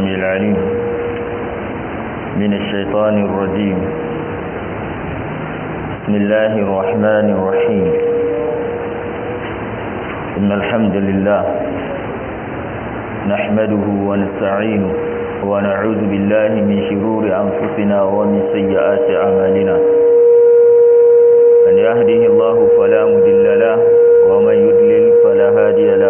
السميع العليم من الشيطان الرجيم بسم الله الرحمن الرحيم إن الحمد لله نحمده ونستعينه ونعوذ بالله من شرور أنفسنا ومن سيئات أعمالنا من يهده الله فلا مضل له ومن يضلل فلا هادي له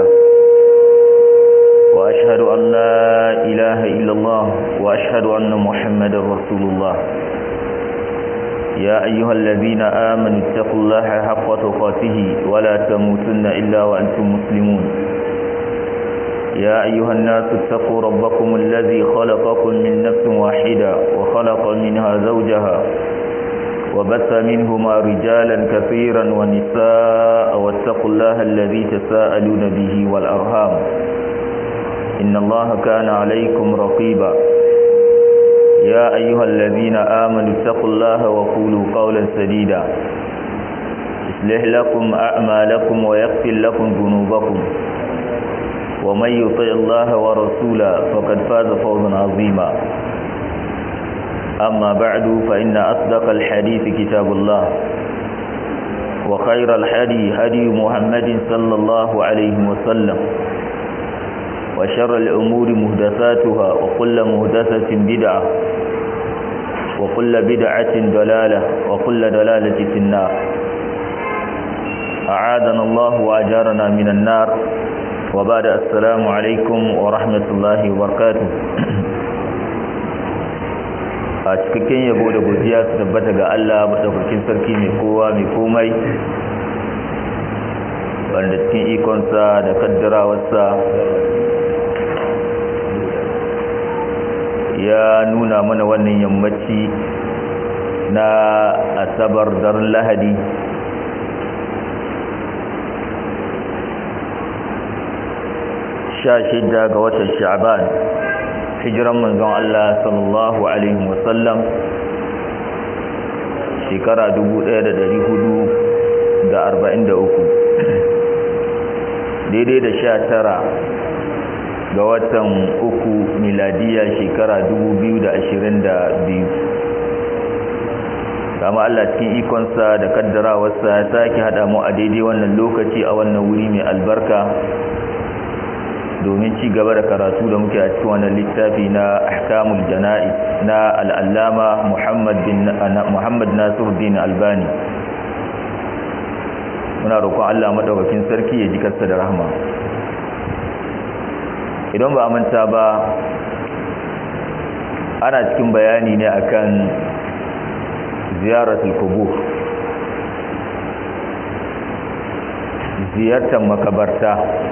وأشهد أن لا إله إلا الله وأشهد أن محمدا رسول الله يا أيها الذين آمنوا اتقوا الله حق تقاته ولا تموتن إلا وأنتم مسلمون يا أيها الناس اتقوا ربكم الذي خلقكم من نفس واحدة وخلق منها زوجها وبث منهما رجالا كثيرا ونساء واتقوا الله الذي تساءلون به والأرهام إن الله كان عليكم رقيبا يا أيها الذين آمنوا اتقوا الله وقولوا قولا سديدا يصلح لكم أعمالكم ويغفر لكم ذنوبكم ومن يطع الله ورسوله فقد فاز فوزا عظيما أما بعد فإن أصدق الحديث كتاب الله وخير الحدي هدي محمد صلى الله عليه وسلم وشر الأمور مهدثاتها وكل مهدثة بدعة وكل بدعة ضلالة وكل ضلالة في النار أعاذنا الله وأجارنا من النار وبعد السلام عليكم ورحمة الله وبركاته a cikakken yabo da godiya su tabbata ga Allah madaukakin sarki mai kowa mai komai wanda cikin ikonsa da kaddarawarsa ya nuna mana wannan yammaci na asabar daren lahadi sha shida ga watan sha'ban hijiran manzon Allah sallallahu alaihi wasallam shekara 1443 daidai da sha tara ga watan uku miladiya shekara 2022 kama Allah cikin ikonsa da kaddarawarsa ya sake hada mu a daidai wannan lokaci a wannan wuri mai albarka domin ci gaba da karatu da muke a cikin wannan littafi na ahkamul jana'i na al'allama Muhammad bin Muhammad Nasiruddin Albani muna roƙon Allah madaukakin sarki ya ji karsa da rahma idan ba manta ba ana cikin bayani ne akan ziyaratul kubur ziyartar makabarta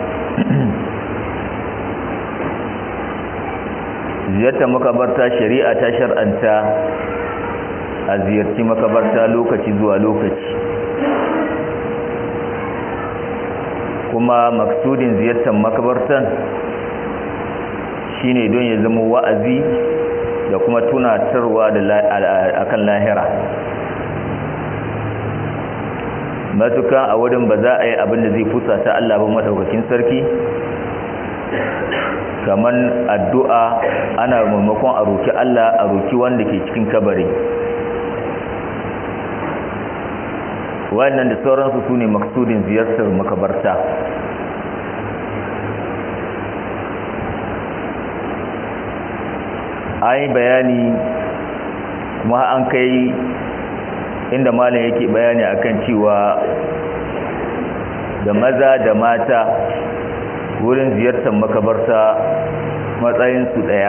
ziyartar makabarta shari'a ta shar'anta a ziyarci makabarta lokaci zuwa lokaci kuma maksudin ziyartar makabartan shine don ya zama wa'azi da kuma tunatarwa da akan lahira matuka a wurin ba za a yi abin da zai fusa ta Allah ba madaukakin sarki kaman addu'a ana maimakon a roki Allah a roki wanda ke cikin kabari wannan da sauransu su ne maksudin ziyartar makabarta an yi bayani kuma an kai inda malam yake bayani akan cewa da maza da mata wurin ziyartar makabarta matsayinsu ɗaya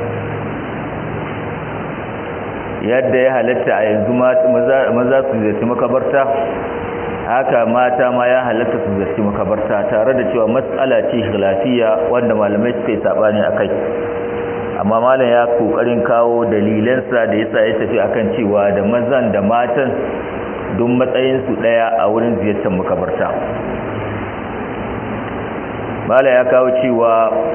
yadda ya halatta a yanzu maza su ziyarci makabarta haka mata ma ya halatta su ziyarci makabarta tare da cewa matsala ce lafiya wanda malamai suka yi saɓani a kai amma malam ya kokarin kawo dalilansa da yasa ya tafi akan cewa da mazan da matan duk matsayinsu ɗaya a wurin ziyartar makabarta malam ya kawo cewa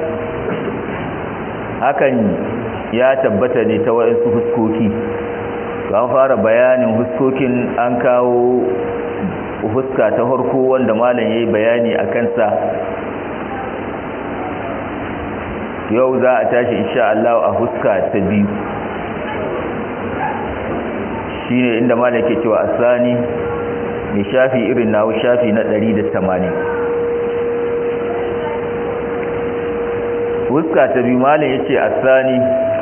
hakan ya tabbata ne ta waɗansu huskoki an fara bayanin huskokin an kawo huska ta harko wanda malam ya yi bayani a kansa yau za a tashi insha Allah a huska ta biyu shine inda malaka cewa asani mai shafi irin nawo shafi na 180 huska ta biyu malam yace asani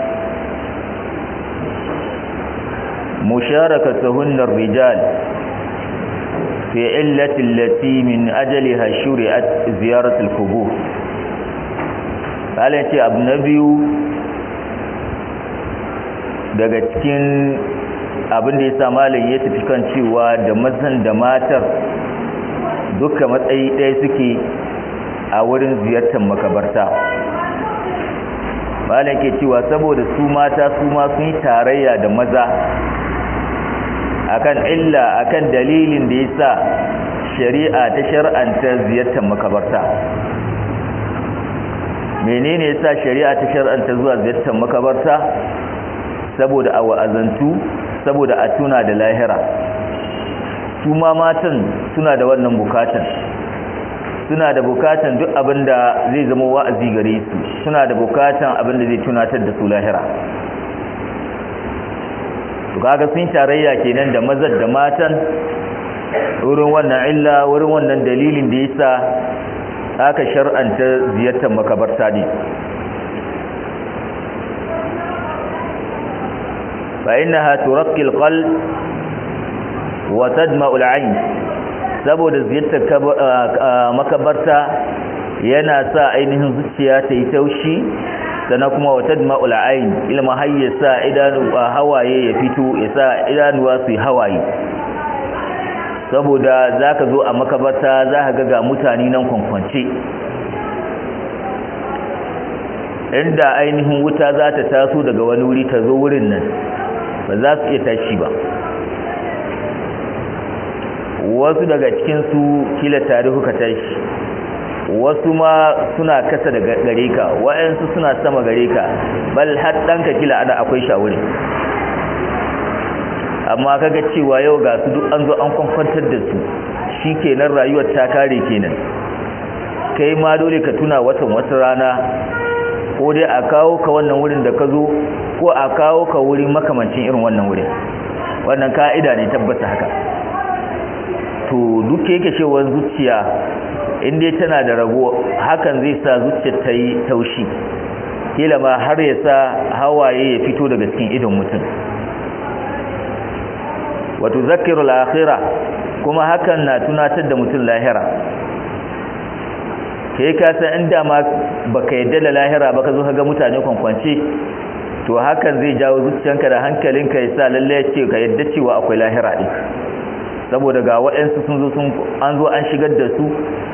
musharakatuhunna ar-rijal fi illati allati min ajliha shuri'at ziyarat al-qubur malam yace abu na biyu daga cikin abin da ya sa malam ya tafi kan cewa da mazan da matar duka matsayi ɗaya suke a wurin ziyartar makabarta malam ke cewa saboda su mata su ma sun yi tarayya da maza akan illa akan dalilin da ya sa shari'a ta shar'anta ziyartar makabarta menene ya sa shari'a ta shar'anta zuwa ziyartar makabarta saboda a wa'azantu saboda a tuna da lahira su ma matan suna da wannan bukatan suna da bukatan duk abinda zai zama wa'azi gare su suna da bukatan abinda zai tunatar da su lahira to kaga sun tarayya kenan da mazan da matan wurin wannan illa wurin wannan dalilin da yasa aka shar'anta ziyartar makabarta ne فإنها ترقي القلب وتدمع العين saboda ziyartar makabarta yana sa ainihin zuciya ta yi taushi sannan kuma wata ma'ul ain ilma har ya sa idanu hawaye ya fito ya sa idanuwa su yi hawaye saboda za ka zo a makabarta za ka ga mutane nan kwankwance inda ainihin wuta za ta taso daga wani wuri ta zo wurin nan ba za su iya tashi ba wasu daga cikinsu kila tare kuka tashi wasu ma suna kasa da gare ka wa'yansu suna sama gare ka bal har ɗanka kila ana akwai shawuri amma kaga cewa yau ga su duk an zo an kwankwantar da su shi kenan rayuwar ta kare kenan kai ma dole ka tuna watan wata rana ko dai a kawo ka wannan wurin da ka zo ko a kawo ka wurin makamancin irin wannan wurin wannan ka'ida ne tabbata haka to duk yake cewa zuciya in dai tana da rago hakan zai sa zuciyar ta yi taushi kila ma har ya sa hawaye ya fito daga cikin idon mutum wato zakirul akhirah kuma hakan na tunatar da mutum lahira kai ka san inda ma baka yadda da lahira ba ka zo ga mutane kwankwance to hakan zai jawo zuciyanka da hankalinka ya sa lalle ce ka yadda cewa akwai lahira din saboda ga waɗansu sun zo sun an zo an shigar da su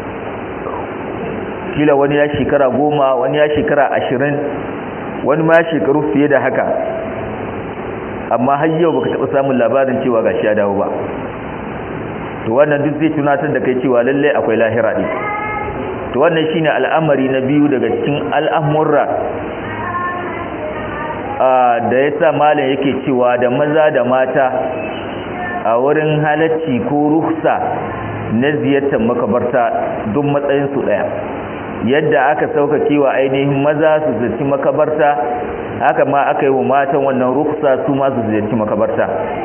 kila wani ya shekara goma wani ya shekara ashirin wani ma shekaru fiye da haka amma har yau baka taɓa samun labarin cewa ga shi ya dawo ba to wannan duk zai tunatar da kai cewa lalle akwai lahira din to wannan shine al'amari na biyu daga cikin al'amurra da yasa malam yake cewa da maza da mata a wurin halacci ko ruhsa na ziyartar makabarta duk matsayin su daya yadda aka sauka wa ainihin maza su ziyarci makabarta haka ma aka yi wa matan wannan ruhsa su ma su ziyarci makabarta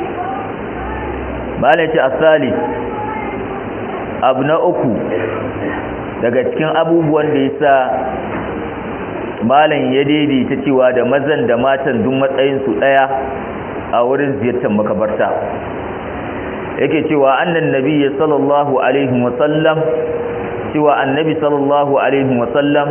malam ce asali abu na uku daga cikin abubuwan da ya sa malam ya daidaita cewa da mazan da matan duk matsayinsu ɗaya a wurin ziyartar makabarta yake cewa annan nabi sallallahu alaihi wasallam cewa annabi sallallahu alaihi wasallam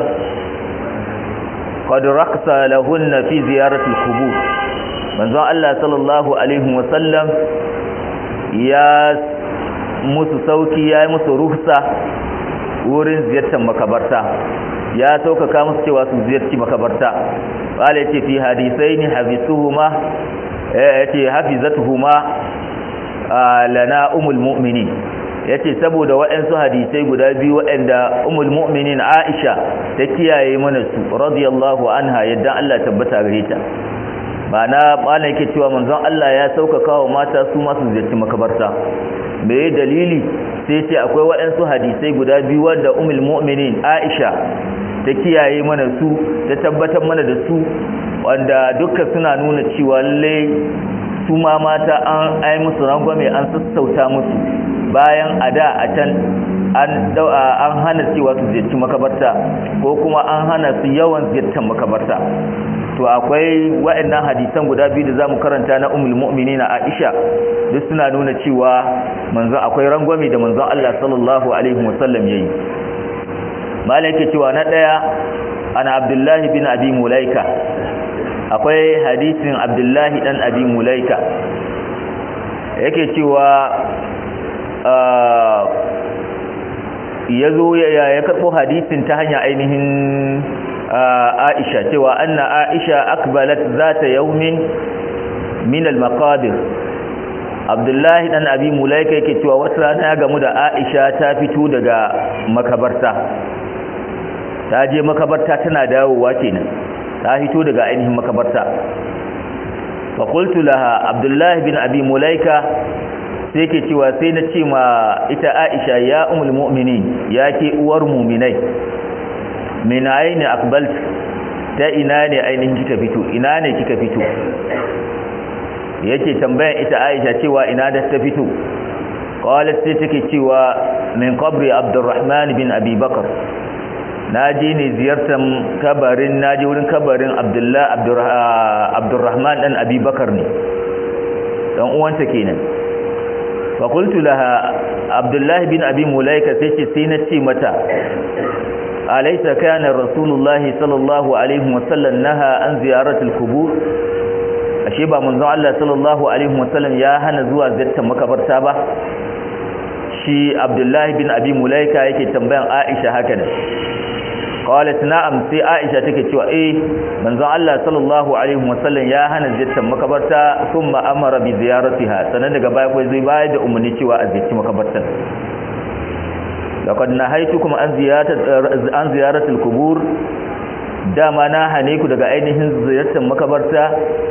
qad raqsa lahunna fi ziyarati al-qubur manzo Allah sallallahu alaihi wasallam ya musu sauki ya yi musu ruhsa wurin ziyartar makabarta ya saukaka musu cewa su ziyarci makabarta qala yace fi hadisaini hafisuhuma yace hafizatuhuma lana umul mu'minin yace saboda waɗansu hadisai guda biyu waɗanda umul mu'minin Aisha ta kiyaye mana su radiyallahu anha yadda Allah tabbata gare ta ma'ana malam yake cewa manzon Allah ya sauƙaƙa wa mata su masu ziyarci makabarta me dalili sai ce akwai waɗansu hadisai guda biyu wanda umul mu'minin Aisha ta kiyaye mana su ta tabbatar mana da su wanda duka suna nuna cewa lalle su ma mata an ai musu rangwame an sassauta musu bayan a da a can an hana cewa su ziyarci makabarta ko kuma an hana su yawan ziyartar makabarta to akwai waɗannan hadisan guda biyu da zamu karanta na ummul mu'minin Aisha duk suna nuna cewa manzon akwai rangwame da manzon Allah sallallahu alaihi wasallam yayi malaka cewa na daya ana Abdullahi bin Abi Mulaika akwai hadisin Abdullahi dan Abi Mulaika yake cewa yazo ya karbo hadisin ta hanya ainihin Aisha cewa anna Aisha akbalat zata yawmin min al-maqabir Abdullahi dan Abi Mulaika yake cewa wata rana ya gamu da Aisha ta fito daga makabarta ta je makabarta tana dawowa kenan ta fito daga ainihin makabarta fa qultu laha Abdullahi bin Abi Mulaika sai yake cewa sai na ce ma ita Aisha ya ummul mu'minin yake uwar mu'minai min aini aqbalt ta ina ne ainihin kika fito ina ne kika fito yake tambayan ita Aisha cewa ina da ta fito qalat sai take cewa min qabri Abdurrahman bin Abi Bakar naje ne ziyartar kabarin naje wurin kabarin Abdullah Abdurrahman dan Abi Bakar ne dan uwanta kenan fa qultu laha Abdullah bin Abi Mulaika sai ce sai na ce mata أليس كان رسول الله صلى الله عليه وسلم نهى عن زيارة القبور ashe ba manzon Allah sallallahu alaihi wasallam ya hana zuwa ziyartar makabarta ba shi Abdullahi bin Abi Mulaika yake tambayan Aisha haka ne qalat na'am sai Aisha take cewa eh manzon Allah sallallahu alaihi wasallam ya hana ziyartar makabarta thumma amara bi ziyaratiha sanan daga baya kai zai bayar da umarni cewa a ziyarci makabartar laqad nahaytukum an ziyarati an ziyarati al-qubur dama na hane ku daga ainihin ziyartar makabarta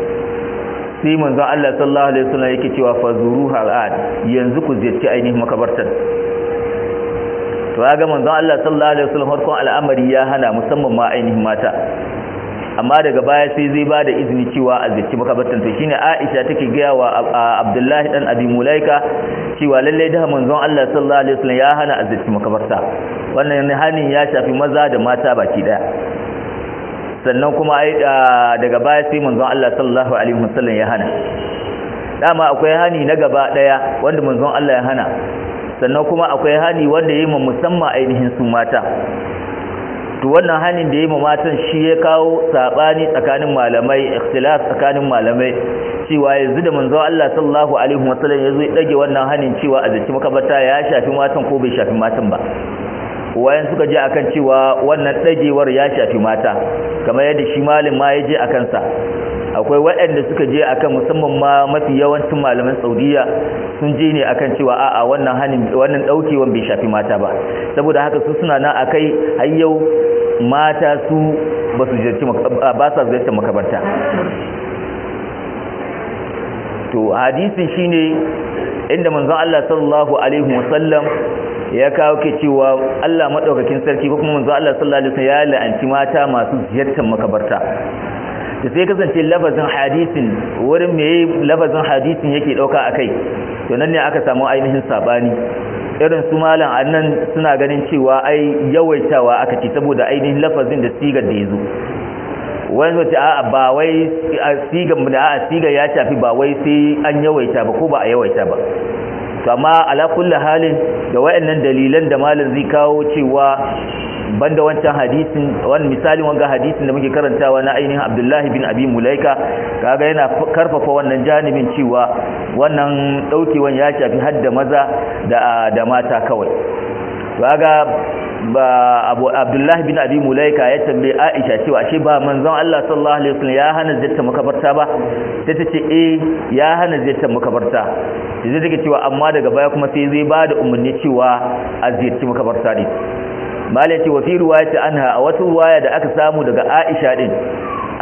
sai manzon Allah sallallahu alaihi wasallam yake cewa fazuruha al'ad yanzu ku ziyarci ainihin makabartar to ga manzon Allah sallallahu alaihi wasallam farkon al'amari ya hana musamman ma ainihin mata amma daga baya sai zai ba da izini cewa a ziyarci makabartar to shine Aisha take gaya wa Abdullahi dan Abi Mulaika cewa lalle da manzon Allah sallallahu alaihi wasallam ya hana a ziyarci makabarta wannan hanin ya shafi maza da mata baki daya sannan kuma daga baya sai manzon Allah sallallahu alaihi wasallam ya hana dama akwai hani na gaba daya wanda manzon Allah ya hana sannan kuma akwai hani wanda yayi musamman ainihin su mata to wannan hanin da yayi ma matan shi ya kawo sabani tsakanin malamai ikhtilaf tsakanin malamai cewa yanzu da manzon Allah sallallahu alaihi wasallam yazo ya dage wannan hanin cewa a zaci makabarta ya shafi matan ko bai shafi matan ba wayan suka je akan cewa wannan dagewar ya shafi mata kamar yadda shi malim ma ya je a kansa akwai waɗanda suka je akan musamman ma mafi yawancin malaman saudiya sun je ne akan cewa a'a wannan hanin wannan daukewan bai shafi mata ba saboda haka su suna nan akai har yau mata su ba su ziyarci ba sa ziyartar makabarta to hadisin shine inda manzon Allah sallallahu alaihi wasallam ya kawo ke cewa Allah madaukakin sarki ko kuma manzon Allah sallallahu alaihi wasallam ya la'anci mata masu ziyartar makabarta da sai kasance lafazin hadisin wurin me lafazin hadisin yake dauka akai to nan ne aka samu ainihin sabani irin su malam annan suna ganin cewa ai yawaitawa aka ce saboda ainihin lafazin da sigar da yazo wani wace a ba wai sigar da a sigar ya shafi ba wai sai an yawaita ba ko ba a yawaita ba to amma ala kulli halin da wayannan dalilan da malam zai kawo cewa banda wancan hadisin wani misalin wanga hadisin da muke karantawa na ainihin Abdullahi bin Abi Mulaika kaga yana karfafa wannan janibin cewa wannan daukewan ya shafi hadda maza da da mata kawai kaga ba Abu Abdullahi bin Abi Mulaika ya tambaye Aisha cewa ashe ba manzon Allah sallallahu alaihi wasallam ya hana ziyartar makabarta ba sai ta ce eh ya hana ziyartar makabarta sai take cewa amma daga baya kuma sai zai ba da umarni cewa a ziyarci makabarta ne malai ce wa fi ruwayati anha a wata ruwaya da aka samu daga Aisha din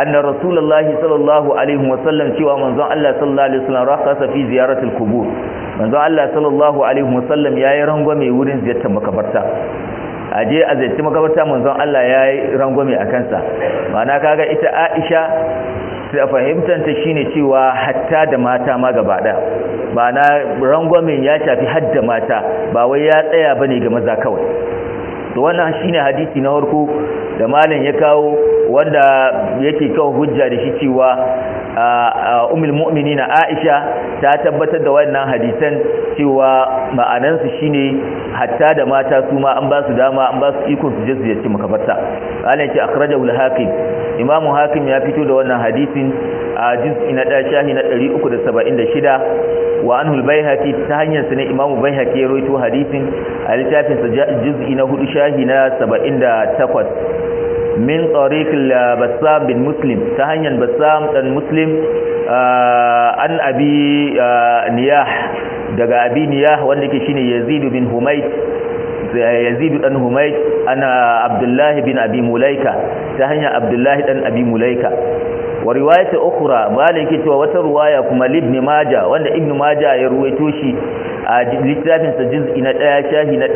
anna rasulullahi sallallahu alaihi wasallam cewa manzon Allah sallallahu alaihi wasallam rakasa fi ziyaratul qubur manzon Allah sallallahu alaihi wasallam yayi rangwame wurin ziyartar makabarta aje a ziyarci makabarta manzon Allah yayi rangwame a kansa ma'ana kaga ita Aisha sai fahimtanta shine cewa hatta da mata ma gaba daya ma'ana rangwamen ya shafi hadda mata ba wai ya tsaya bane ga maza kawai to wannan shine hadisi na farko da malam ya kawo wanda yake kawo hujja da shi cewa ummul mu'minina Aisha ta tabbatar da wannan hadisan cewa ma'anan su shine hatta da mata su ma an ba su dama an ba su ikon su je su yace makabarta Allah ya ce akhrajahu al-hakim imamu hakim ya fito da wannan hadisin a juz'i na 1 shahi na 376 wa anhu al-baihaqi ta hanyar sa ne imamu baihaqi ya rawaito hadisin a littafin sa juz'i na 4 shahi na 78 min tariq al-bassam bin muslim ta hanyar bassam dan muslim an abi niyah daga abi niyah wanda yake shine yazid bin humayt yazid dan humayt ana abdullah bin abi mulaika ta hanyar abdullah dan abi mulaika wa riwayat ukhra maliki cewa wata riwaya kuma ibn majah wanda ibn majah ya ruwaito shi a littafin sa juz'i na 1 shahi na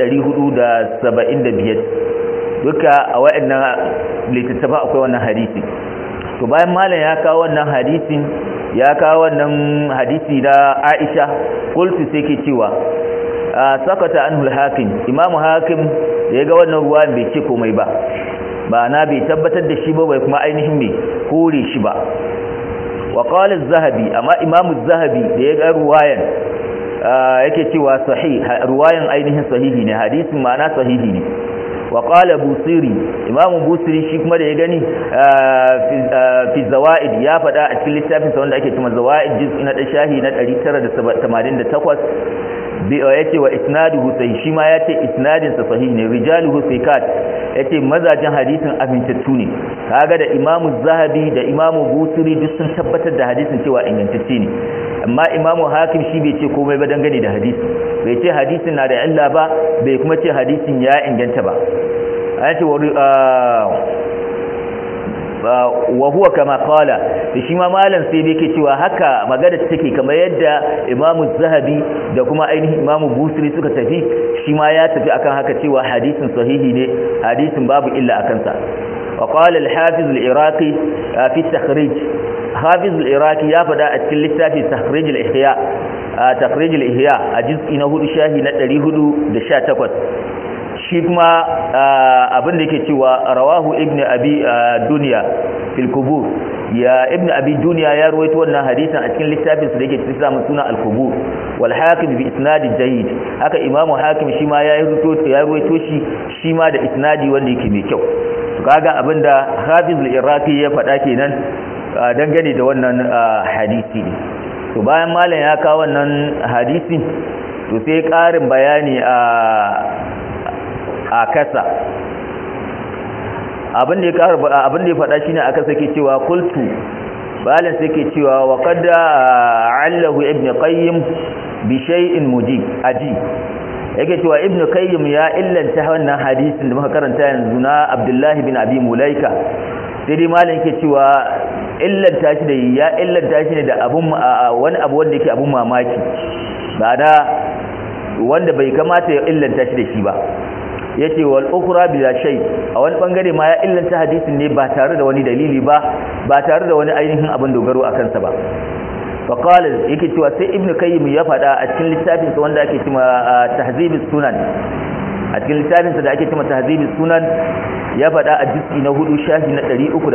475 duka a wayannan littattafa akwai wannan hadisi to bayan malam ya kawo wannan hadisin ya kawo wannan hadisi da Aisha qultu sai ke cewa sakata anhu al-hakim imamu hakim da ya ga wannan ruwan bai ce komai ba ba na bai tabbatar da shi ba bai kuma ainihin bai kore shi ba wa qala az-zahabi amma imamu az-zahabi da ya ga ruwayan yake cewa sahih ruwayan ainihin sahihi ne hadisin ma'ana sahihi ne wa qala busiri imamu busiri shi kuma da ya gani fi zawaid ya fada a cikin littafin sa wanda ake cewa zawaid juz'i na shahi na 988 bi yace wa isnaduhu sahih shi ma yace isnadin sa sahih ne rijaluhu thiqat yace mazajin hadisin amintattu ne kaga da imamu zahabi da imamu busiri duk sun tabbatar da hadisin cewa ingantacce ne amma imamu hakim shi bai ce komai ba dangane da hadisi bai ce hadisin na da illa ba bai kuma ce hadisin ya inganta ba yace wa huwa kama qala shi ma malam sai bai ke cewa haka magana take kamar yadda imamu zahabi da kuma ainihin imamu busiri suka tafi shi ma ya tafi akan haka cewa hadisin sahihi ne hadisin babu illa akan sa wa qala al-hafiz al-iraqi fi at-takhrij hafiz al-iraqi ya fada a cikin littafi takhrij al-ihya takhrij al-ihya a juz'i na 4 shahi na 418 shi kuma abin da yake cewa rawahu ibnu abi dunya fil kubur ya ibnu abi dunya ya ruwaito wannan hadisin a cikin littafin sa da yake cikin samun suna al kubur wal hakim bi isnad jayyid haka imamu hakim shi ma ya ruwaito ya ruwaito shi shi ma da isnadi wanda yake mai kyau kaga abinda hafiz al iraqi ya faɗa kenan dangane da wannan hadisi ne to bayan malam ya kawo wannan hadisi to sai ƙarin bayani a a kasa abin da ya karu abin da ya faɗa shine aka sake cewa qultu balan sai ke cewa wa qad allahu ibn qayyim bi shay'in mujib aji yake cewa ibn qayyim ya illanta wannan hadisin da muka karanta yanzu na abdullahi bin abi mulaika sai dai malam yake cewa illanta shi da ya illanta shi ne da abun wani abu wanda yake abun mamaki ba da wanda bai kamata ya illanta shi da shi ba yace wal ukhra bila shay a wani bangare ma ya illanta hadisin ne ba tare da wani dalili ba ba tare da wani ainihin abin dogaro a kansa ba fa qala yake cewa sai ibnu kayyim ya fada a cikin littafin sa wanda ake cewa tahzibus sunan a cikin littafin sa da ake cewa tahzibus sunan ya fada a juz'i na 4 shafi na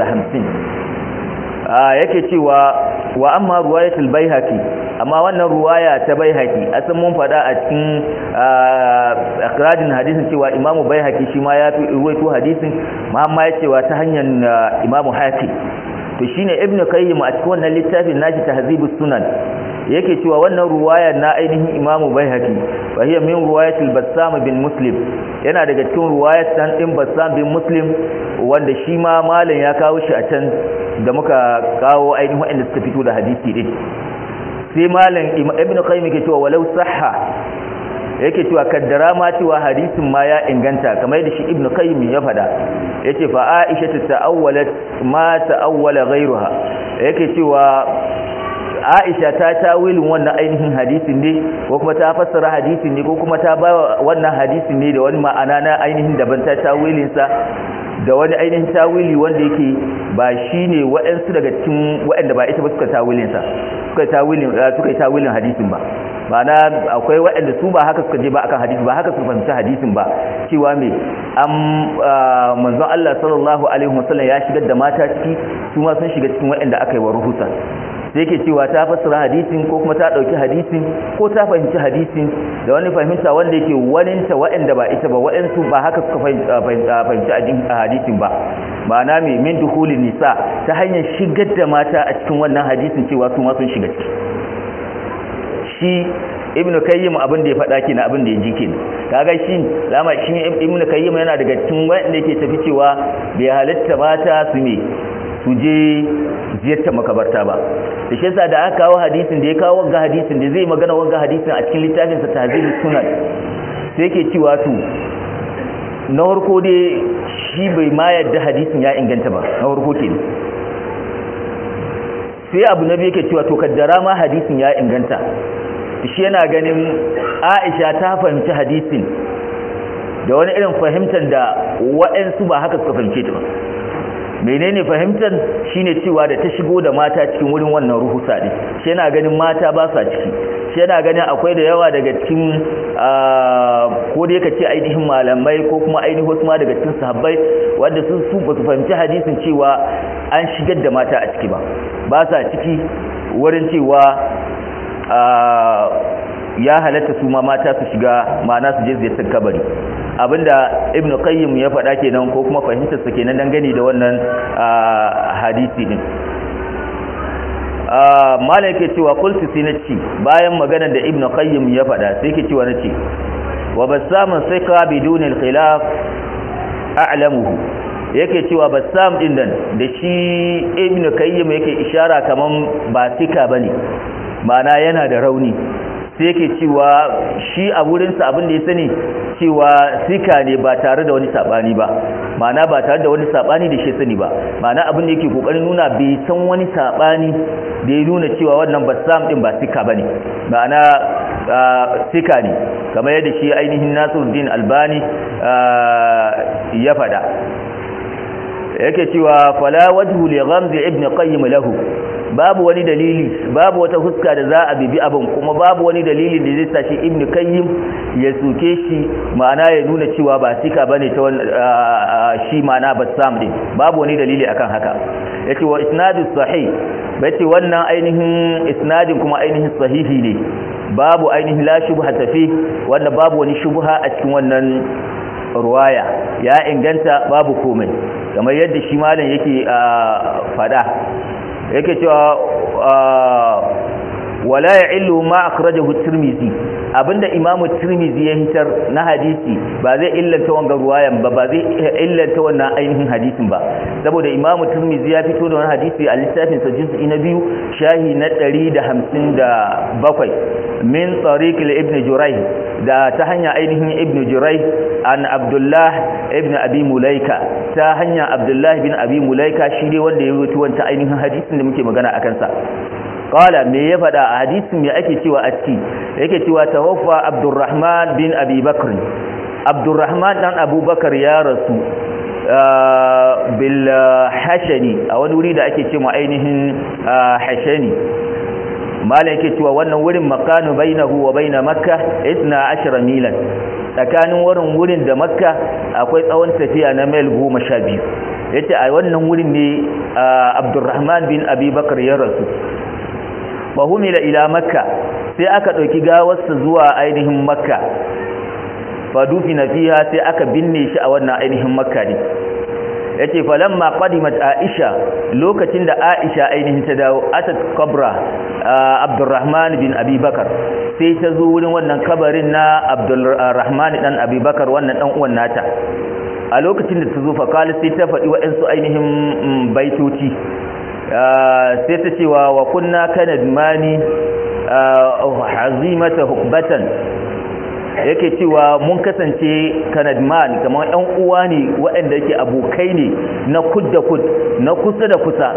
350 yake cewa wa amma ruwayatul baihaqi amma wannan ruwaya ta baihaqi asan mun fada a cikin akrajin hadisin cewa imamu baihaqi shi ma ya fi ruwaito hadisin amma ya cewa ta hanyar imamu haqi to shine ibnu qayyim a cikin wannan littafin nashi tahzibus sunan yake cewa wannan ruwaya na ainihin imamu baihaqi fa hiya min ruwayatil bassam bin muslim yana daga cikin ruwayat dan din bassam bin muslim wanda shi ma malam ya kawo shi a can da muka kawo ainihin wanda suka fito da hadisi din sai malam ibn qayyim yake cewa walau sahha yake cewa kaddara ma cewa hadisin ma ya inganta kamar yadda shi ibnu qayyim ya fada yace fa aisha ta'awwalat ma ta'awwala ghayruha yake cewa Aisha ta tawilin wannan ainihin hadisin ne ko kuma ta fassara hadisin ne ko kuma ta ba wannan hadisin ne da wani ma'ana na ainihin daban ta tawilin sa da wani ainihin tawili wanda yake ba shine waɗansu daga cikin waɗanda ba ita ba suka tawilin sa suka tawilin suka yi tawilin hadisin ba ma'ana akwai waɗanda su ba haka suka je ba akan hadisi ba haka suka fahimci hadisin ba cewa me an manzon Allah sallallahu alaihi wasallam ya shigar da mata ciki su ma sun shiga cikin waɗanda aka yi wa ruhusa sai yake cewa ta fassara hadisin ko kuma ta dauki hadisin ko ta fahimci hadisin da wani fahimta wanda yake waninta waɗanda ba ita ba waɗansu ba haka suka fahimci hadisin ba ma'ana mai min duhulin nisa ta hanyar shigar da mata a cikin wannan hadisin cewa su ma sun shiga ciki shi ibn kayyim abin da ya faɗa kenan abin da ya ji kenan kaga shi lama shi ibn kayyim yana daga cikin wanda yake tafi cewa bai halitta mata su me su je ziyartar makabarta ba da shi yasa da aka kawo hadisin da ya kawo wanga hadisin da zai magana wanga hadisin a cikin littafin sa tahzibus sunan sai yake cewa to na farko dai shi bai ma yadda hadisin ya inganta ba na farko kenan sai abu na biyu yake cewa to kaddara ma hadisin ya inganta shi yana ganin Aisha ta fahimci hadisin da wani irin fahimtar da waɗansu ba haka suka fahimce ta ba menene fahimtar shine cewa da ta shigo da mata cikin wurin wannan ruhusa din shi yana ganin mata ba sa ciki shi yana ganin akwai da yawa daga cikin ko da yake ce ainihin malamai ko kuma ainihin wasu ma daga cikin sahabbai wanda sun su ba su fahimci hadisin cewa an shigar da mata a ciki ba ba sa ciki wurin cewa ya halatta su ma mata su shiga ma'ana su je ziyartar kabari abinda ibnu qayyim ya faɗa kenan ko kuma fahimtar sa kenan dangane da wannan hadisi din malam yake cewa qultu sai na ci bayan magana da ibnu qayyim ya faɗa sai yake cewa nace wa basamun sika bidun al-khilaf a'lamuhu yake cewa basam din nan da shi ibnu qayyim yake ishara kaman ba sika bane ma'ana yana da rauni sai yake cewa shi a wurinsa abin da ya sani cewa sika ne ba tare da wani sabani ba ma'ana ba tare da wani sabani da shi sani ba ma'ana abin da yake kokarin nuna bai san wani sabani da ya nuna cewa wannan bassam din ba sika bane ma'ana sika ne kamar yadda shi ainihin Nasiruddin Albani ya fada yake cewa fala wajhu li ghamzi ibn qayyim lahu babu wani dalili babu wata huska da za a bibi abin kuma babu wani dalili da zai sa shi ibn qayyim ya suke shi ma'ana ya nuna cewa ba sika bane ta shi ma'ana bassam din babu wani dalili akan haka yace wa isnadu sahih bace wannan ainihin isnadin kuma ainihin sahihi ne babu ainihin la shubha tafi wanda babu wani shubha a cikin wannan ruwaya ya inganta babu komai kamar yadda shi malam yake fada yake cewa wala ya'illu ma akhrajahu tirmizi abinda imamu tirmizi ya hitar na hadisi ba zai illanta wannan ruwayan ba ba zai illanta wannan ainihin hadisin ba saboda imamu tirmizi ya fito da wannan hadisi a littafin sa juz'i na biyu shahi na 157 min tariq ibn jurayh da ta hanya ainihin ibn jurayh an abdullah ibn abi mulaika ta hanya abdullah bin abi mulaika shi ne wanda ya rubuta wannan ainihin hadisin da muke magana akan sa qala me ya fada a hadisin me ake cewa a ciki yake cewa tawaffa abdurrahman bin abi bakr abdurrahman dan abubakar ya rasu bil hashani a wani wuri da ake cewa ainihin hashani malam yake cewa wannan wurin makanu bainahu wa baina makka 12 milan tsakanin wurin wurin da makka akwai tsawon tafiya na mil 12 yace a wannan wurin ne abdurrahman bin abi bakr ya rasu fahumila ila makka sai aka ɗauki gawarsa zuwa ainihin makka fadufina fiha sai aka binne shi a wannan ainihin makka ne yace falamma qadimat aisha lokacin da aisha ainihin ta dawo atat qabra abdurrahman bin abi bakar sai ta zo wurin wannan kabarin na abdurrahman dan abi bakar wannan dan uwan nata a lokacin da ta zo fa sai ta faɗi waɗansu ainihin baitoci sai ta cewa wa kunna kanad mani hazimata hukbatan yake cewa mun kasance kanadman kamar ɗan uwa ne waɗanda yake abokai ne na kud da kud na kusa da kusa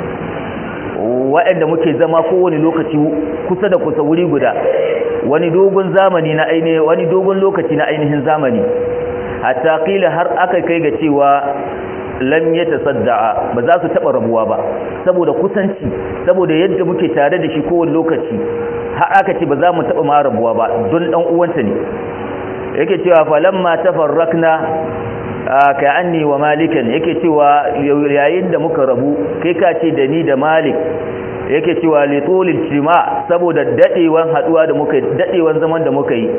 waɗanda muke zama kowane lokaci kusa da kusa wuri guda wani dogon zamani na ainihin wani dogon lokaci na ainihin zamani hatta kila har aka kai ga cewa lam ya tasadda'a ba za su taba rabuwa ba saboda kusanci saboda yadda muke tare da shi kowane lokaci har aka ce ba za mu taba ma rabuwa ba don dan uwanta ne yake cewa falamma tafarrakna ka anni wa malikan yake cewa yayin da muka rabu kai ka ce da ni da malik yake cewa li tulil jima saboda dadewan haduwa da muka dadewan zaman da muka yi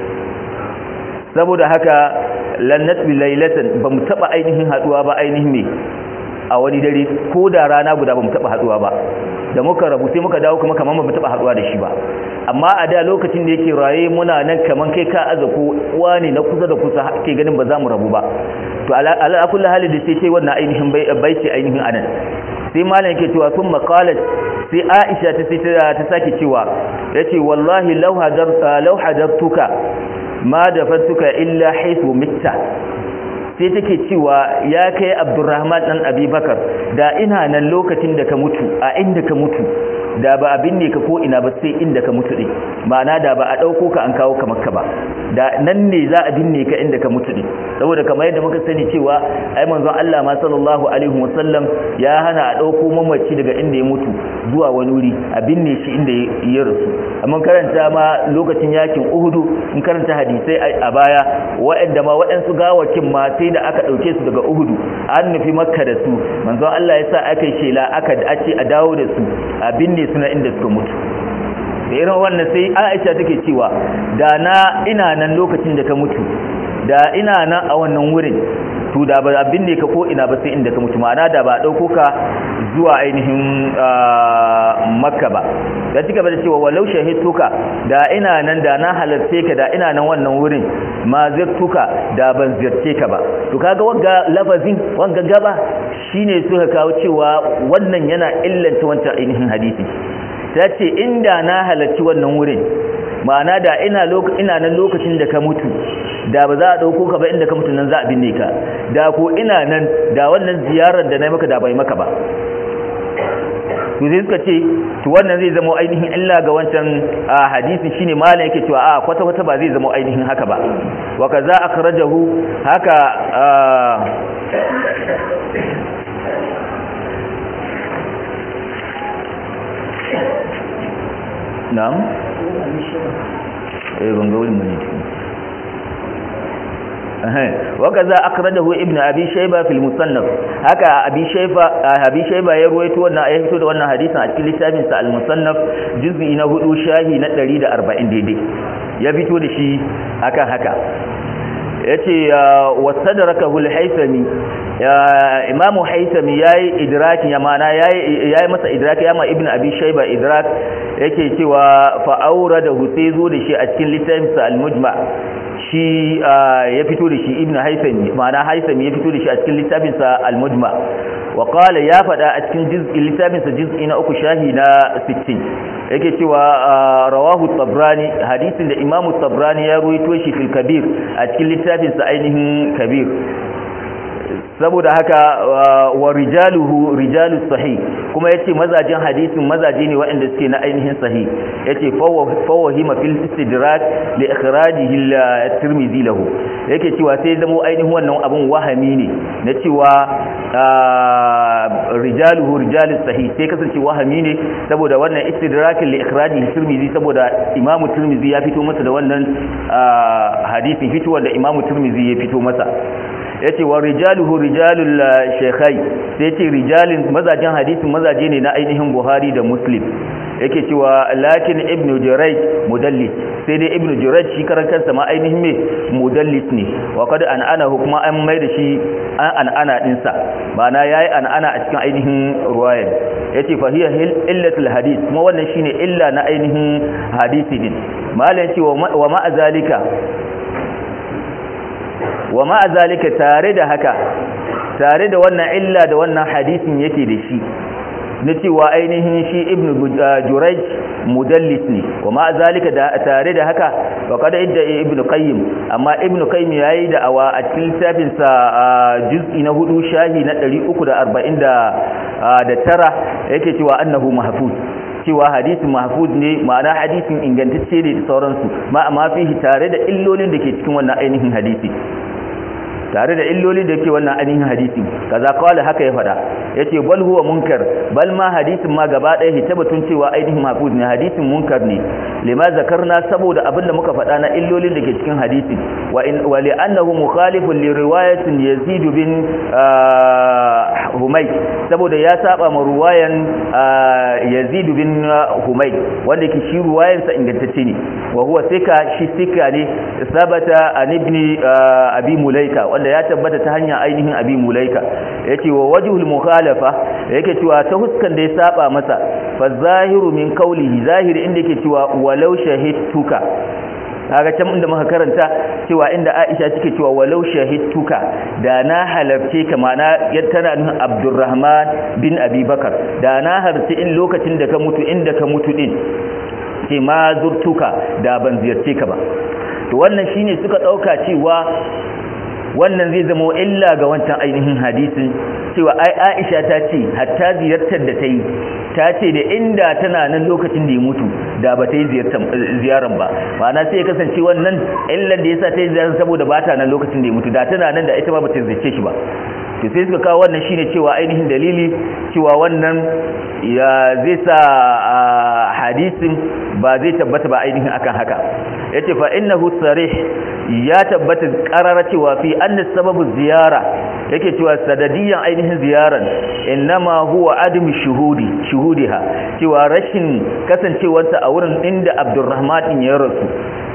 saboda haka lannat bi laylatan bamu taba ainihin haduwa ba ainihin me a wani dare ko da rana guda bamu taba haduwa ba da muka rabu sai muka dawo kuma kaman bamu taba haduwa da shi ba amma a da lokacin da yake raye muna nan kaman kai ka aza ko uwa ne na kusa da kusa ke ganin ba za mu rabu ba to ala kullu hali da sai ce wannan ainihin bai ce ainihin anan sai malam yake cewa sun maqalat sai Aisha ta sai ta sake cewa yace wallahi law hadarta law hadartuka ma dafantuka illa haythu mitta sai take cewa ya kai Abdurrahman dan Abubakar da ina nan lokacin da ka mutu a inda ka mutu da ba abin ne ka ko ina ba sai inda ka mutu din ma'ana da ba a dauko ka an kawo ka makka ba da nan ne za a binne ka inda ka mutu din saboda kamar yadda muka sani cewa ai manzon Allah ma sallallahu alaihi wasallam ya hana a dauko mamaci daga inda ya mutu zuwa wani wuri a binne shi inda ya rasu amma karanta ma lokacin yakin Uhudu in karanta hadisai a baya waɗanda ma waɗansu gawakin ma sai da aka dauke su daga Uhudu an nufi makka da su manzon Allah ya sa aka yi shela aka dace a dawo da su a binne suna inda suka mutu da irin wannan sai aisha take cewa da na ina nan lokacin da ka mutu da ina nan a wannan wurin to da ba abin ne ka ko ina ba sai inda ka mutu ma'ana da ba dauko ka zuwa ainihin makka ba da cika da cewa walau shahidtuka da ina nan da na halarce ka da ina nan wannan wurin ma zirtuka da ban zirce ka ba to kaga wanga lafazin wanga gaba shine suka kawo cewa wannan yana illanta wancan ainihin hadisi ta ce inda na halarci wannan wurin ma'ana da ina ina nan lokacin da ka mutu da ba za a dauko ka ba inda ka mutu nan za a binne ka da ko ina nan da wannan ziyarar da na maka da bai maka ba to sai suka ce to wannan zai zama ainihin illa ga wancan hadisi shine malam yake cewa a kwata kwata ba zai zama ainihin haka ba wa kaza akhrajahu haka na'am eh ban ga wurin bane wakaza akhrajahu ibnu abi shayba fil musannaf haka abi shayba abi shayba ya ruwaito wannan ya fito da wannan hadisin a cikin littafin sa al musannaf juz'i na 4 shahi na 140 daidai ya fito da shi akan haka yace wasadrakahu al haythami imamu haythami yayi idraki ya mana yayi yayi masa idraki ya ma ibnu abi shayba idrak yake cewa fa auradahu sai zo da shi a cikin littafin sa al mujma' shi ya fito da shi ibnu haisami ma'ana haisami ya fito da shi a cikin littafinsa al-mujma wa qala ya fada a cikin juz'in littafinsa juz'i na uku shahi na 60 yake cewa rawahu tabrani hadisin da imamu tabrani ya ruwaito shi fil kabir a cikin littafinsa ainihin kabir saboda haka wa rijaluhu rijalus sahih kuma yace mazajin hadisin mazaje ne waɗanda suke na ainihin sahih yace fawahima fil istidrak li ikhrajihi at-tirmidhi lahu yake cewa sai zamo ainihin wannan abun wahami ne na cewa rijaluhu rijalus sahih sai kasance wahami ne saboda wannan istidrakin li ikhrajihi at-tirmidhi saboda imamu tirmidhi ya fito masa da wannan hadisin fitowar da imamu tirmidhi ya fito masa yace wa rijaluhu rijalul shaykhai sai yace rijalin mazajin hadisin mazaje ne na ainihin Buhari da Muslim yake cewa lakin ibn Jurayj mudallis sai dai ibn Jurayj shi karan kansa ma ainihin me mudallis ne wa kad an ana hukuma an mai da shi an ana din sa ma'ana yayi an ana a cikin ainihin ruwayar yace fa hiya illatul hadith kuma wannan shine illa na ainihin hadisi din malam yace wa ma zalika wa ma'a zalika tare da haka tare da wannan illa da wannan hadisin yake da shi na cewa ainihin shi ibn jurayj mudallis ne wa ma'a zalika tare da haka wa kada idda ibn qayyim amma ibn qayyim yayi da awa a cikin littafin sa juz'i na hudu shahi na 340 da tara yake cewa annahu mahfuz cewa hadisin mahfuz ne ma'ana hadisin ingantacce ne da sauransu ma amma fihi tare da illolin da ke cikin wannan ainihin hadisi tare da illolin da yake wannan ainihin hadisi kaza kawai haka ya fada yace bal huwa munkar bal ma hadisin ma gaba daya hitabatun cewa ainihin mahfuz ne hadisin munkar ne lima zakarna saboda abinda muka fada na illolin da ke cikin hadisi wa in wa li annahu mukhalifun li riwayatin yazid bin humay saboda ya saba ma ruwayan yazid bin humay wanda ke shi ruwayansa ingantacce ne wa huwa sika shi sika ne sabata an ibn abi mulaika wanda ya tabbata ta hanyar ainihin abi mulaika yace wa wajhul mukhalafa yake cewa ta huskan da ya saba masa fa zahiru min qawlihi zahiri inda yake cewa walau shahidtuka kaga can inda muka karanta cewa inda Aisha take cewa walau shahidtuka da na halarce ka mana tana nufin Abdurrahman bin Abi Bakar da na harci in lokacin da ka mutu inda ka mutu din ce ma zurtuka da ban ziyarce ka ba to wannan shine suka dauka cewa wannan zai zama illa ga wancan ainihin hadisin cewa ai Aisha ta ce hatta ziyartar da ta yi ta ce da inda tana nan lokacin da ya mutu da ba ta yi ziyaran ba ma'ana sai ya kasance wannan illan da yasa ta yi ziyaran saboda ba ta nan lokacin da ya mutu da tana nan da ita ma ba ta ziyarce shi ba to sai suka kawo wannan shine cewa ainihin dalili cewa wannan ya zai sa hadisin ba zai tabbata ba ainihin akan haka yace fa innahu sarih ya tabbata qarara cewa fi anna sababu ziyara yake cewa sadadiyan ainihin ziyaran innama huwa adam shuhudi shuhudiha cewa rashin kasancewarsa a wurin inda Abdurrahman din ya rasu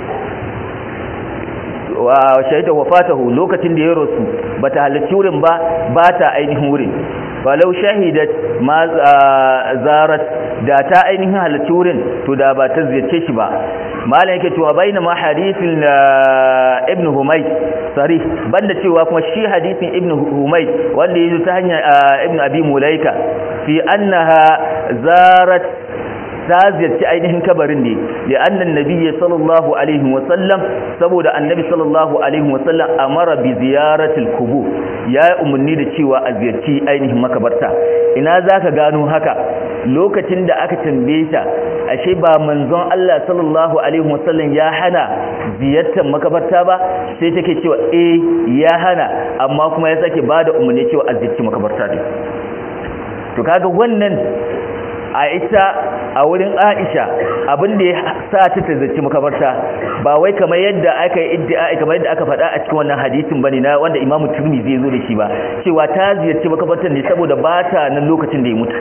wa shaida wafatahu lokacin da ya rasu bata halarci wurin ba bata ainihin wurin falau shahidat ma zarat da ta ainihin halarci wurin to da ba ta ziyarce shi ba malam yake cewa baina ma hadithin ibn humay sarih banda cewa kuma shi hadisin ibn humay wanda yazo ta hanyar ibn abi mulaika fi annaha zarat ta ziyarci ainihin kabarin ne da annan nabiyyi sallallahu alaihi wasallam saboda annabi sallallahu alaihi wasallam amara bi ziyaratil kubur ya umarni da cewa a ziyarci ainihin makabarta ina zaka gano haka lokacin da aka tambaye ta ashe ba manzon Allah sallallahu alaihi wasallam ya hana ziyartar makabarta ba sai take cewa eh ya hana amma kuma ya sake bada umarni cewa a ziyarci makabarta ne to kaga wannan a ita a wurin Aisha abin da ya sa ta tazarci makabarta ba wai kamar yadda aka yi iddia kamar yadda aka faɗa a cikin wannan hadisin bane na wanda Imam Tirmidhi zai zo da shi ba cewa ta ziyarci makabartar ne saboda ba ta nan lokacin da ya mutu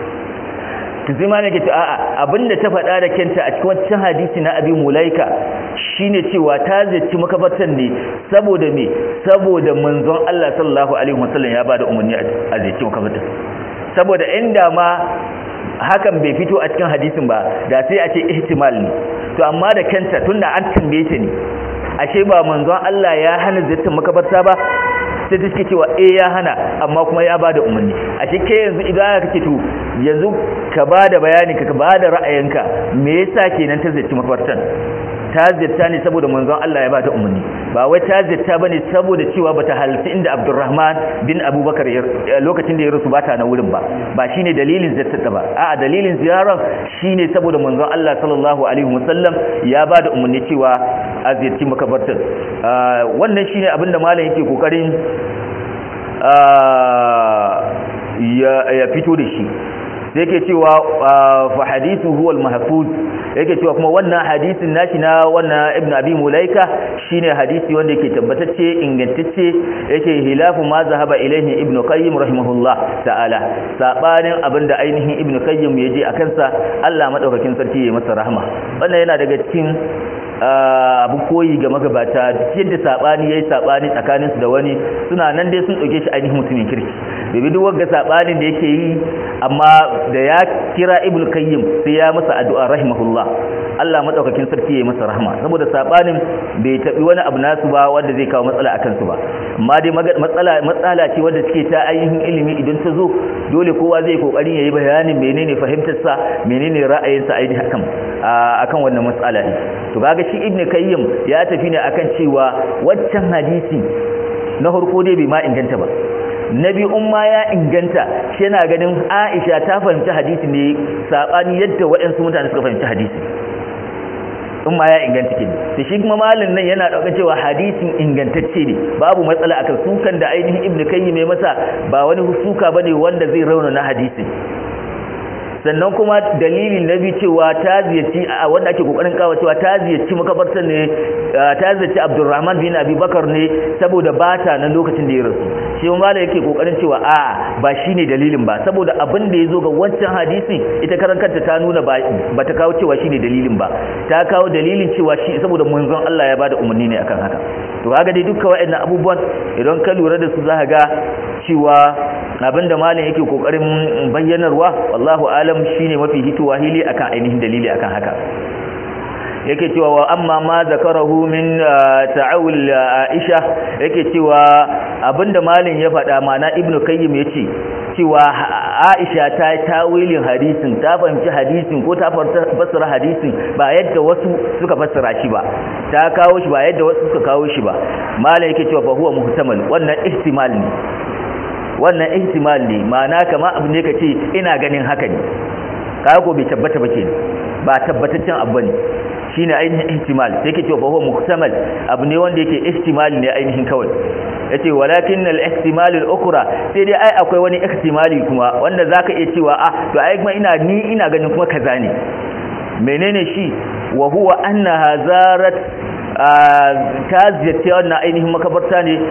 to sai ma ne ke ce a'a abinda ta faɗa da kenta a cikin wancan hadisi na Abi Mulaika shine cewa ta ziyarci makabartar ne saboda me saboda manzon Allah sallallahu alaihi wasallam ya bada umarni a ziyarci makabartar saboda inda ma hakan bai fito a cikin hadisin ba da sai a ce ihtimal ne to amma da kanta tunda an tambaye ta ne ashe ba manzon Allah ya hana ziyartar makabarta ba sai take cewa eh ya hana amma kuma ya bada umarni ashe ke yanzu idan kake to yanzu ka bada bayani ka bada ra'ayinka me yasa kenan ta ziyarci makabartan ta ziyarta ne saboda manzon Allah ya bata umarni ba wai ta ziyarta bane saboda cewa bata halarci inda Abdurrahman bin Abubakar lokacin da ya rasu bata na wurin ba ba shine dalilin ziyartar ba a'a dalilin ziyarar shine saboda manzon Allah sallallahu alaihi wasallam ya bada umarni cewa a ziyarci makabartar wannan shine abinda malam yake kokarin ya fito da shi sai yake cewa fa hadithu huwa al-mahfuz yake cewa kuma wannan hadisin nashi na wannan ibnu abi mulaika shine hadisi wanda yake tabbatacce ingantacce yake hilafu ma zahaba ilaihi ibnu qayyim rahimahullah ta'ala sabanin abinda ainihin ibnu qayyim yaje akan sa Allah madaukakin sarki ya masa rahama wannan yana daga cikin abu koyi ga magabata yadda sabani yayi sabani tsakaninsu da wani suna nan dai sun dauke shi ainihin mutumin kirki domin duk wanda sabanin da yake yi amma da ya kira ibnu qayyim sai ya masa addu'a rahimahullah Allah madaukakin sarki ya masa rahama saboda sabanin bai tabi wani abu nasu ba wanda zai kawo matsala akan su ba amma dai matsala matsala ce wanda take ta ainihin ilimi idan ta zo dole kowa zai kokarin yayi bayanin menene fahimtar sa menene ra'ayin sa ainihin akan akan wannan matsala ne to kaga shi ibnu kayyim ya tafi ne akan cewa waccan hadisi na farko dai bai ma inganta ba nabi umma ya inganta shi yana ganin Aisha ta fahimci hadisi ne sabani yadda waɗansu mutane suka fahimci hadisi in ma ya inganta ke da shi kuma malin nan yana ɗaukar cewa hadisin ingantacce ne babu matsala akan sukan da ainihin ibnu kayyim mai masa ba wani suka bane wanda zai rauna na hadisi sannan kuma dalilin na bi cewa ta ziyarci a wanda ake kokarin kawo cewa ta ziyarci makabartar ne ta ziyarci Abdulrahman bin Abi Bakar ne saboda bata nan lokacin da ya rasu shi malai yake kokarin cewa a ba shine dalilin ba saboda abin da yazo ga wancan hadisi ita karan kanta ta nuna ba ta kawo cewa shine dalilin ba ta kawo dalilin cewa shi saboda manzon Allah ya bada umarni ne akan haka to kaga dai dukkan waɗannan abubuwan idan ka lura da su za ga cewa abinda malam yake kokarin bayyanarwa wallahu alam shine mafi hituwa hili akan ainihin dalili akan haka yake cewa wa amma ma zakarahu min ta'awul Aisha yake cewa abinda malam ya faɗa mana ibnu kayyim yace cewa Aisha ta tawilin hadisin ta fahimci hadisin ko ta fassara hadisin ba yadda wasu suka fassara shi ba ta kawo shi ba yadda wasu suka kawo shi ba malam yake cewa fa huwa muhtamal wannan ihtimal ne wannan ihtimal ne ma'ana kama abu ne kace ina ganin haka ne kaga ko bai tabbata ba ke ba tabbataccen abu ne shine ainihin ihtimal yake cewa huwa muhtamal abu ne wanda yake ihtimal ne ainihin kawai yace walakin al ihtimal al ukhra sai dai ai akwai wani ihtimali kuma wanda zaka iya cewa ah to ai kuma ina ni ina ganin kuma kaza ne menene shi wa huwa annaha zarat ta ziyarci wannan ainihin makabarta ne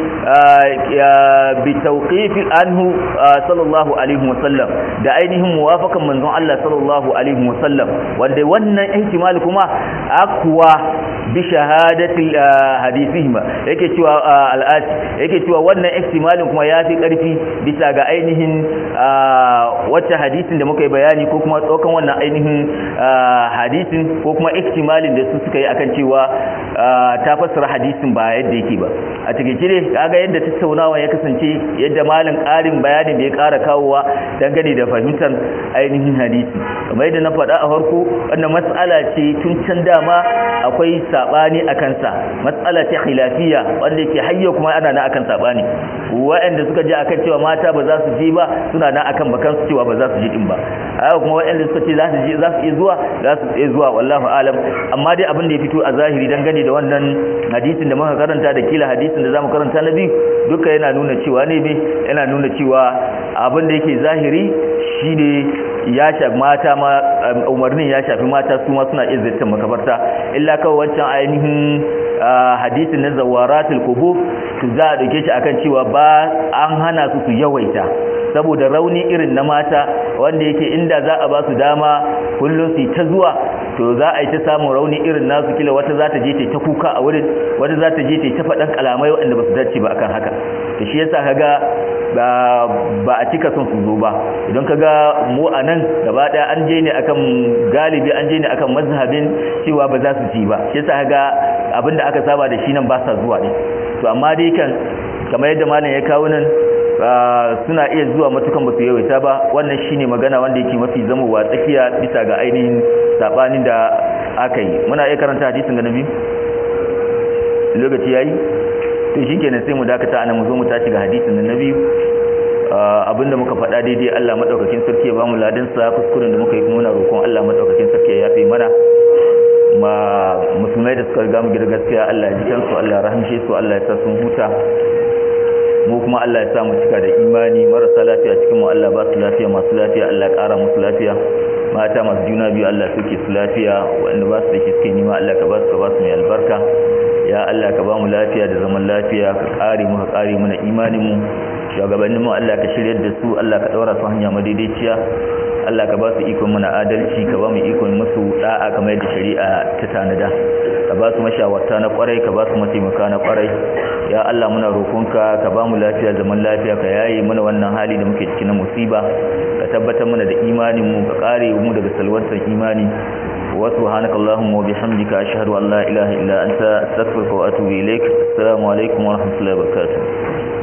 bi tawqifi anhu sallallahu alaihi wasallam da ainihin muwafakan manzon Allah sallallahu alaihi wasallam wanda wannan ihtimal kuma akwa bi shahadati hadithihim yake cewa al'ati yake cewa wannan ihtimalin kuma yafi karfi bisa ga ainihin wacce hadisin da muka yi bayani ko kuma tsokan wannan ainihin hadisin ko kuma ihtimalin da su suka yi akan cewa ta fassara hadisin ba yadda yake ba a cikin cire kaga yadda tattaunawa ya kasance yadda malin ƙarin bayanin da ya ƙara kawowa dangane da fahimtar ainihin hadisi kamar yadda na faɗa a farko wannan matsala ce tun can dama akwai sabani a kansa matsala ce khilafiya wanda yake hayyo kuma ana na akan sabani waɗanda suka je akan cewa mata ba za su je ba suna na akan bakan su cewa ba za su je din ba haka kuma waɗanda suka ce za su je za su iya zuwa za su iya zuwa wallahu alam amma dai abin da ya fito a zahiri dangane da wannan hadisin da muka karanta da kila hadisin da zamu karanta na biyu duka yana nuna cewa ne me yana nuna cewa abin da yake zahiri shine ya shafi mata ma umarnin ya shafi mata su ma suna iya ziyartar makabarta illa kawai wancan ainihin hadisin na zawaratul qubur to za a dauke shi akan cewa ba an hana su su yawaita saboda rauni irin na mata wanda yake inda za a ba su dama kullum su ta zuwa to za a yi ta samun rauni irin nasu kila wata za ta je ta ta kuka a wurin wata za ta je ta ta faɗan kalamai waɗanda ba su dace ba akan haka to shi yasa kaga ba a cika son su zo ba idan kaga mu a nan gaba ɗaya an je ne akan galibi an je ne akan mazhabin cewa ba za su ci ba shi yasa kaga abinda aka saba da shi nan ba sa zuwa ne to amma dai kan kamar yadda malam ya kawo nan suna iya zuwa matukan ba su yawaita ba wannan shine magana wanda yake mafi zamowa tsakiya bisa ga ainihin sabanin da aka yi muna iya karanta hadisin ga nabi lokaci yayi to shikenan sai mu dakata ana mu zo mu tashi ga hadisin na nabi abinda muka faɗa daidai Allah madaukakin sarki ya bamu ladan sa kuskuren da muka yi kuma muna roƙon Allah madaukakin sarki ya yafe mana ma musulmai da suka riga mu gida gaskiya Allah ya ji kansu Allah ya rahamshe su Allah ya sa sun huta mu kuma Allah ya sa mu cika da imani marasa lafiya cikin mu Allah ba su lafiya masu lafiya Allah ya ƙara musu lafiya mata masu juna biyu Allah suke su lafiya wanda ba su da shi suke nima Allah ka ba su ka ba su mai albarka ya Allah ka ba mu lafiya da zaman lafiya ka ƙare mu ka ƙare mana imanin mu shugabannin mu Allah ka shiryar da su Allah ka daura su hanya madaidaiciya Allah ka ba su ikon mana adalci ka ba mu ikon musu da'a kamar yadda shari'a ta tanada ka ba su mashawarta na kwarai ka ba su mataimaka na kwarai ya Allah muna roƙonka ka ba mu lafiya zaman lafiya ka yaye mana wannan hali da muke ciki na musiba ka tabbatar mana da imanin mu ka kare mu daga salwantar imani wa subhanaka allahumma wa bihamdika ashhadu an la ilaha illa anta astaghfiruka wa atubu ilaik assalamu alaikum wa rahmatullahi wa barakatuh